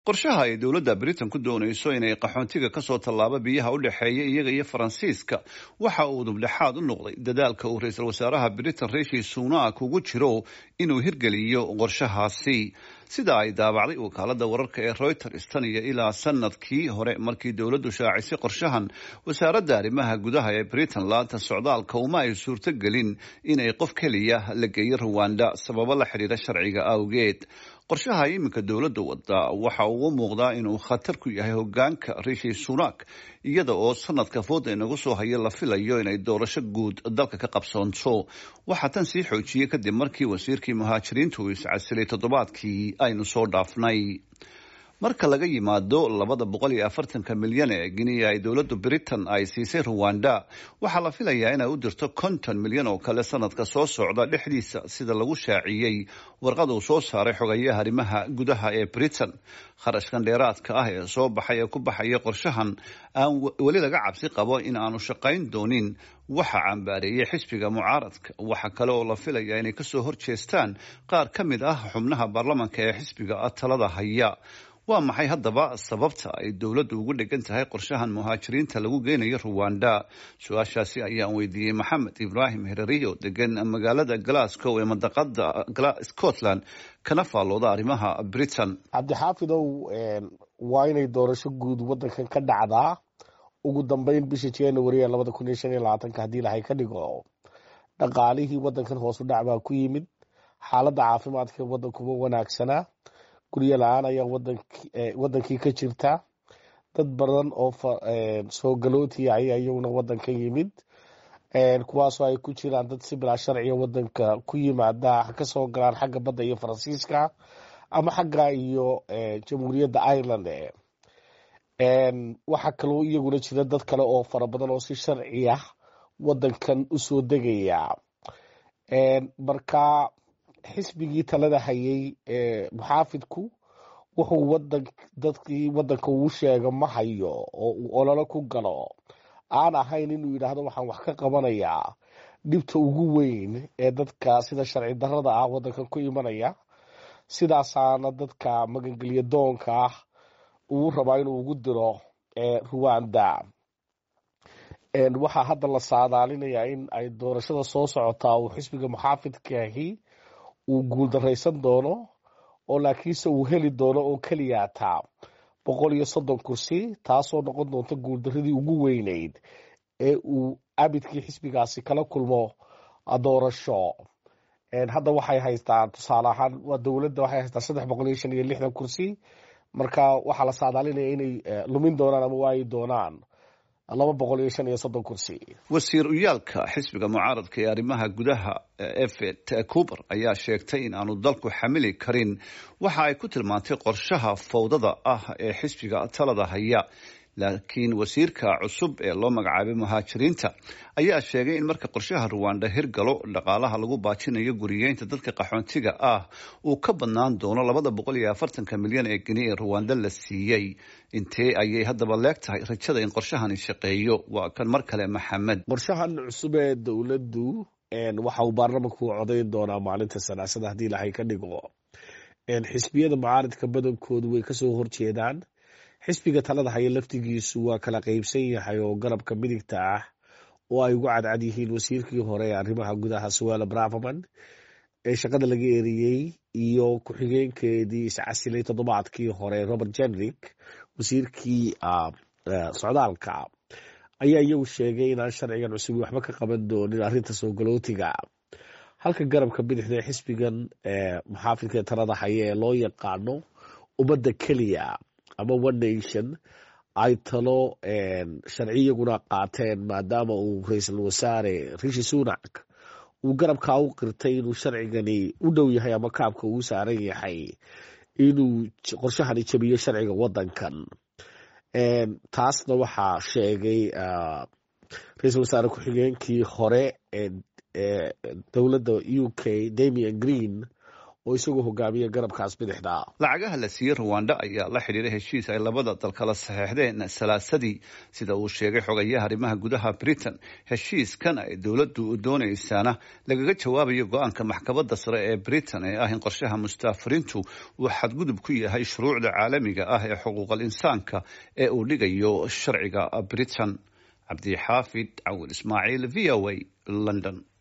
qorshaha ay dowladda britain ku doonayso inay qaxoontiga kasoo tallaabo biyaha u dhexeeya iyaga iyo faransiiska waxa uu dubdhexaad u noqday dadaalka uu ra-iisul wasaaraha britain rishi sunak ugu jiro inuu hirgeliyo qorshahaasi sida ay daabacday wakaalada wararka ee reuters tan iyo ilaa sanadkii hore markii dowladdu shaacisay qorshahan wasaaradda arrimaha gudaha ee britain laanta socdaalka uma ay suurto gelin inay qof keliya la geeyo ruwanda sababo la xidhiira sharciga awgeed qorshaha iminka dowladda wada waxa uu u muuqdaa inuu khatar ku yahay hogaanka rishi sunak iyada oo sanadka fooda inagu soo haya la filayo inay doorasho guud dalka ka qabsoonto waxaa tan sii xoojiyey kadib markii wasiirkii muhaajiriinta uu iscasilay toddobaadkii aynu soo dhaafnay marka laga yimaado labada boqol iyo afartanka milyan ee giniya ay dowladda britain ay siisay ruwanda waxaa la filayaa inay u dirto konton milyan oo kale sanadka soo socda dhexdiisa sida lagu shaaciyey warqad uu soo saaray xogayaha arrimaha gudaha ee britain kharashkan dheeraadka ah ee soo baxay ee ku baxaya qorshahan aan weli laga cabsi qabo in aanu shaqayn doonin waxa cambaareeyay xisbiga mucaaradka waxa kale oo la filaya inay kasoo horjeestaan qaar ka mid ah xubnaha baarlamanka ee xisbiga talada haya waa maxay haddaba sababta ay dowladdu ugu dhegan tahay qorshahan muhaajiriinta lagu geynayo ruwanda su-aashaasi ayaan weydiiyey maxamed ibraahim hereriyo degan magaalada glasgow ee mandaqada scotland kana faallooda arrimaha britain cabdixaafidow waa inay doorasho guud wadankan ka dhacdaa ugu dambeyn bisha january ee labada kun iyo shan iyo labaatanka haddii lahay ka dhigo dhaqaalihii wadankan hoosu dhac baa ku yimid xaaladda caafimaadka wadankuma wanaagsanaa guryo la-aan ayaa wadankii ka jirta dad badan oo soo galootiya ayaa iyaguna wadankan yimid kuwaasoo ay ku jiraan dad si bilaa sharciga wadanka ku yimaada kasoo galaan xagga badda iyo faransiiska ama xagga iyo jamhuuriyadda ireland waxaa kaloo iyaguna jira dad kale oo fara badan oo si sharci ah wadankan usoo degaya marka xisbigii talada hayay muxaafidku wuxuu wadan dadkii wadanka uu sheego ma hayo oo uu ololo ku galo aan ahayn inuu yidhaahdo waxaan wax ka qabanayaa dhibta ugu weyn ee dadka sida sharci darada ah wadankan ku imanaya sidaasaana dadka magangelya doonka ah uu rabaa inuu ugu diro ruwanda waxaa hadda la saadaalinayaa in ay doorashada soo socotaa uu xisbiga muxaafidkaahi uu guuldaraysan doono oo laakiinse uu heli doono oo keliyaataa boqol iyo soddon kursi taasoo noqon doonta guuldaradii ugu weyneyd ee uu abidkii xisbigaasi kala kulmo doorasho hadda waxay haystaan tusaale ahaan waa dowladda waxay haystaan saddex boqol iyo shan iyo lixdan kursi marka waxaa la saadaalinaya inay lumin doonaan ama waayi doonaan laba boqol iyo shan iyo soddon kursi wasiir uyaalka xisbiga mucaaradka ee arrimaha gudaha evet cuber ayaa sheegtay in aanu dalku xamili karin waxa ay ku tilmaantay qorshaha fawdada ah ee xisbiga talada haya laakiin wasiirka cusub ee loo magacaabay muhaajiriinta ayaa sheegay in marka qorshaha ruwanda hirgalo dhaqaalaha lagu baajinayo guriyeynta dadka qaxoontiga ah uu ka badnaan doono labada boqol iyo afartanka milyan ee geni ee ruwanda la siiyey intee ayay haddaba leeg tahay rajada in qorshahani shaqeeyo waa kan mar kale maxamed qorshahan cusub ee dowladdu waxa uu baarlamanku codayn doonaa maalinta sanaasada haddii ilahay ka dhigo xisbiyada mucaaridka badankoodu way kasoo horjeedaan xisbiga talada haya laftigiisu waa kala qeybsan yahay oo garabka midigta ah oo ay ugu cadcad yihiin wasiirkii hore ee arrimaha gudaha suwala braverman ee shaqada laga eriyey iyo ku-xigeenkeedii iscasilay toddobaadkii hore robert jenrick wasiirkii socdaalka ayaa iyagu sheegay inaan sharcigan cusub waxba ka qaban doonin arrinta soo galootiga halka garabka bidixda ee xisbigan muxaafidka ee talada haya ee loo yaqaano ummadda keliya ama one nation ay talo sharciyaguna qaateen maadaama uu ra-iisul wasaare rishi sunak uu garabkaa u qirtay inuu sharcigani u dhow yahay ama kaabka uu saaran yahay inuu qorshahani jabiyo sharciga wadankan taasna waxaa sheegay ra-iisul wasaare ku-xigeenkii hore ee dowladda u k damian green oo isagoo hogaamiya garabkaas bidixda lacagaha la siiyey ruwanda ayaa la xidhiiray heshiis ay labada dal kala saxeexdeen salaasadii sida uu sheegay xogayaha arrimaha gudaha britain heshiiskan ay dowladdu doonaysaana lagaga jawaabayo go-aanka maxkamadda sare ee britain ee ah in qorshaha mustaafiriintu uu xadgudub ku yahay shuruucda caalamiga ah ee xuquuqal insaanka ee uu dhigayo sharciga britain cabdixaafid cawil ismaaciil v o a london